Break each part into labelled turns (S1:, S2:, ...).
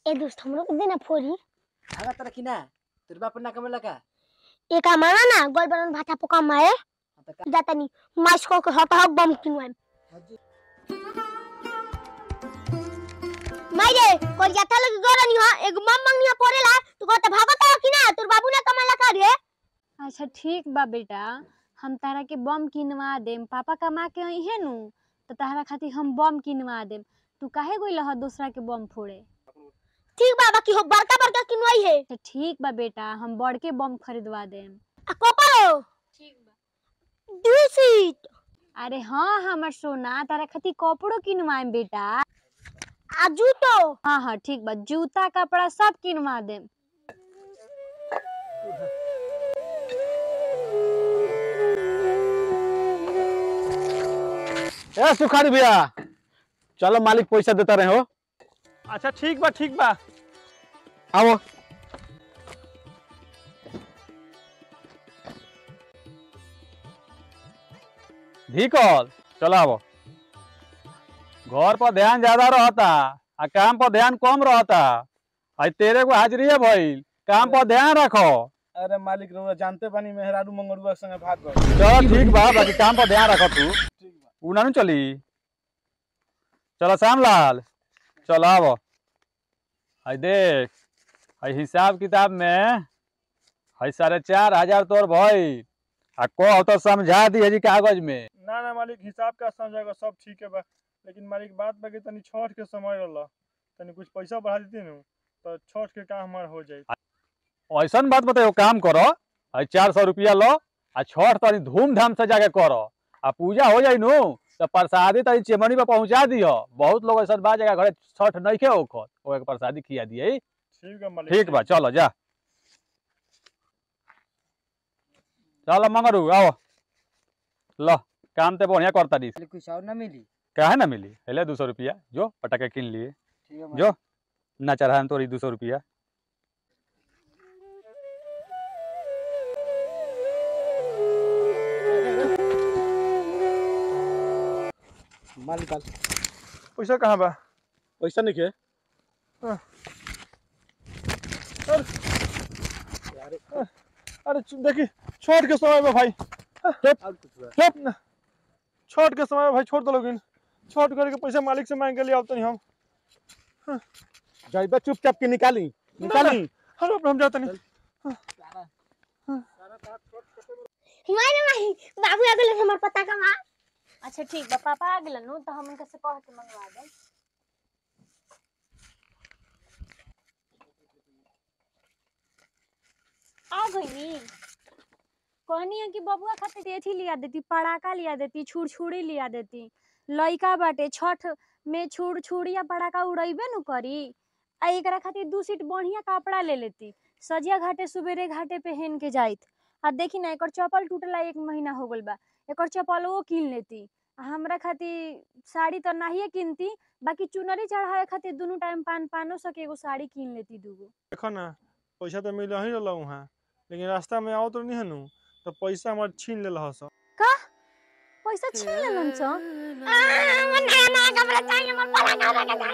S1: ए दोस्त हमरो के देना फोरी
S2: आगा तरह की ना तेरे बाप ना कमेला का
S1: एक माना ना गोल बनन भाता पोका मारे
S2: हाँ तो का
S1: जाता नी माइस को के हटा हक बम किनवाम
S2: हजी
S1: माइरे कोर जाता लगी गोरनी हा एक मम मंगनिया पड़ेला तू कहता भागता कि ना तोर बाबू ना कमाला का रे
S3: अच्छा ठीक बा बेटा हम तारा के बम किनवा देम पापा कमा के अइहे नु तो तारा खातिर हम बम किनवा देम तू काहे गइल ह दूसरा के बम फोड़े
S1: ठीक बा बाकी हो बड़का बड़का किनवाई है
S3: तो ठीक बा बेटा हम बड़के बम खरीदवा देम
S1: आ कोपरो
S3: ठीक बा
S1: दू सीट
S3: अरे हाँ हमर सोना तारा खातिर कपड़ो किनवाएम बेटा
S1: आ जूतो
S3: हाँ हाँ ठीक बा जूता कपड़ा सब किनवा देम
S4: ए सुखारी भैया चलो मालिक पैसा देता रहे हो
S5: अच्छा ठीक बा ठीक बा
S4: आओ ढीकल चलो आओ घर पर ध्यान ज्यादा रहता आ काम पर ध्यान कम रहता आज तेरे को हाजिरी है भइल काम पर ध्यान रखो
S5: अरे मालिक रउआ जानते बानी मेहरारू मंगरुआ के संगे भाग गए
S4: चलो ठीक बा बाकी काम पर ध्यान रखो तू उ ना नु चली चलो श्यामलाल चलो आओ आई देख आई हिसाब किताब में आई साढ़े चार हजार तोर भई आ को तो समझा दी है जी कागज में
S5: ना ना मालिक हिसाब का समझेगा सब ठीक है बा लेकिन मालिक बात बा कि तनी छठ के समय रहला तनी कुछ पैसा बढ़ा देती नु तो छठ के काम हमारा हो जाई
S4: ऐसन बात बताओ काम करो आई चार सौ रुपया लो आ छठ तनी धूमधाम से जाके करो आ पूजा हो जाई नु तो प्रसादी तनी चेमनी पे पहुंचा दियो बहुत लोग ऐसा बा जगह घरे छठ नहीं के ओखत ओके प्रसादी खिया दिए
S5: ठीक है मालिक
S4: ठीक बा चलो जा चलो मंगरू आओ लो काम ते बढ़िया करता दी
S2: मालिक कुछ और ना मिली
S4: काहे ना मिली हेले दो सौ रुपया जो पटाखे किन लिए
S2: ठीक है
S4: जो ना चढ़ा तोरी दो सौ रुपया
S2: मालिक मालिक
S5: पैसा कहाँ बा
S4: पैसा नहीं के
S5: अरे च- देखी छठ के समय में भाई
S2: और कुछ बा
S5: चुप ना छठ के समय में भाई छोड़ दो लोगिन छठ करके पैसा मालिक से मांग के लिए आवतनी हम
S4: जाइबा चुपचाप के निकाली निकाली
S5: हर बाप रे, हम जाते नहीं
S1: हिमाय नहीं बाबू आ गेल हमर पता कमा
S3: अच्छा ठीक बा पापा आ गेलन नु तो हम उनका से कह के मंगवा देम आ गई कहनी है कि बबुआ खातिर एथी लिया देती पड़ाका लिया देती छुड़छुड़ी लिया देती लइका बाटे छठ में छुड़ छुड़िया पड़ाका उड़ैबे नु करी आ एकरा खातिर दू सीट बढ़िया कपड़ा ले लेती सजिया घाटे सुबेरे घाटे पहन के जाइत आ देखी ना एकर चप्पल टूटला एक महीना हो गल बा एकर चप्पलवो किन लेती आ हमरा खातिर साड़ी तो नाहिए किनती बाकी चुनरी चढ़ावे खातिर दुनू टाइम पान पानो सके एगो साड़ी किन लेती दूगो
S5: देखो ना पैसा तो मिल ही रहा वहाँ लेकिन रास्ता में आओ तो नहीं है नु तो पैसा हमारे छीन ले रहा सब
S3: का पैसा छीन लेलन छ
S1: मन नया नया कपड़ा चाहिए मन पता कमा के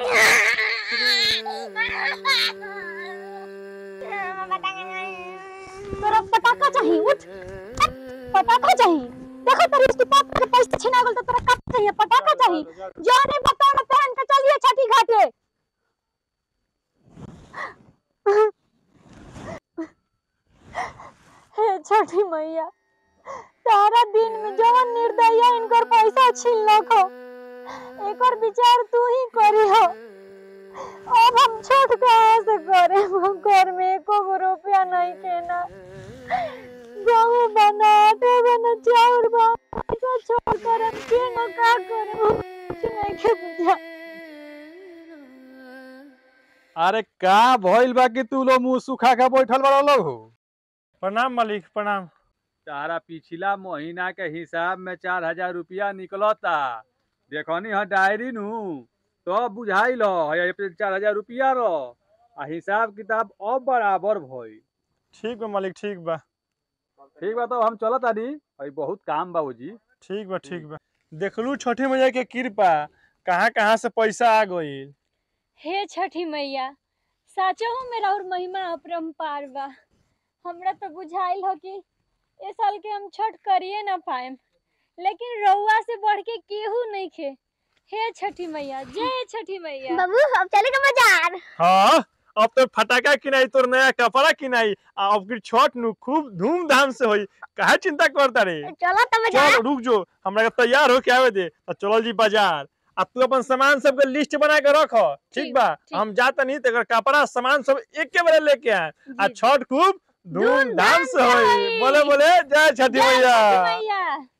S1: चाहिए
S3: तोरा पटाखा चाहिए उठ उठ, पटाखा चाहिए देखो तेरी उसके पापा के पैसे छीना गेल तो तोरा का चाहिए पटाखा चाहिए जाने बताओ ना पहन के चलिए छठी घाटे हे छठी मैया तारा दिन में जवन निर्दया इनकर पैसा छीन लखो एकर विचार तू ही करी हो अब हम छठ कहाँ से करे हम घर में एको गो रुपया नहीं केना गेहूं बना आटे बना चाउर बना पैसा छोड़ कर हम केना का करे हम कुछ नहीं के बुझा
S4: अरे का भइल बा कि तू लोग मुंह सुखा के बैठल बड़ा लोग हो
S5: प्रणाम मालिक प्रणाम
S4: तारा पिछला महीना के हिसाब में चार हजार रुपया निकलता देखनी है डायरी नु तो बुझाई लो है पे चार हजार रुपया रो आ हिसाब किताब अब बराबर भइल
S5: ठीक बा मालिक ठीक बा
S4: ठीक बा तो हम चलत आनी अभी बहुत काम बा जी
S5: ठीक बा ठीक बा देखलू छठी मैया के कृपा कहाँ कहाँ से पैसा आ गई
S3: हे छठी मैया साचहु में और महिमा अपरंपार बा हमरा तो बुझाइल हो कि ए साल के हम छठ करिए ना पाएम लेकिन रउआ से बढ़ के केहू नहीं खे हे छठी मैया जय छठी मैया
S1: बाबू अब चलेगा बाजार
S5: हाँ अब तो फटाका किनाई तोर नया कपड़ा किनाई आ अब की छठ नु खूब धूमधाम से होई काहे चिंता करता रे
S1: चलो तो बाजार
S5: चल रुक जो हमरा के तैयार होके आवे दे तो चलल जी बाजार आ तू अपन सामान सब के लिस्ट बना के रख ठीक
S3: ठीक,
S5: बा
S3: ठीक।
S5: हम जाता नहीं तेकर कपड़ा सामान सब एक के बारे लेके आए आ
S3: जी।
S5: छठ खूब धूमधाम से होई
S3: होई।
S5: बोले बोले जय छठी
S3: जय
S5: मैया
S3: छठी मैया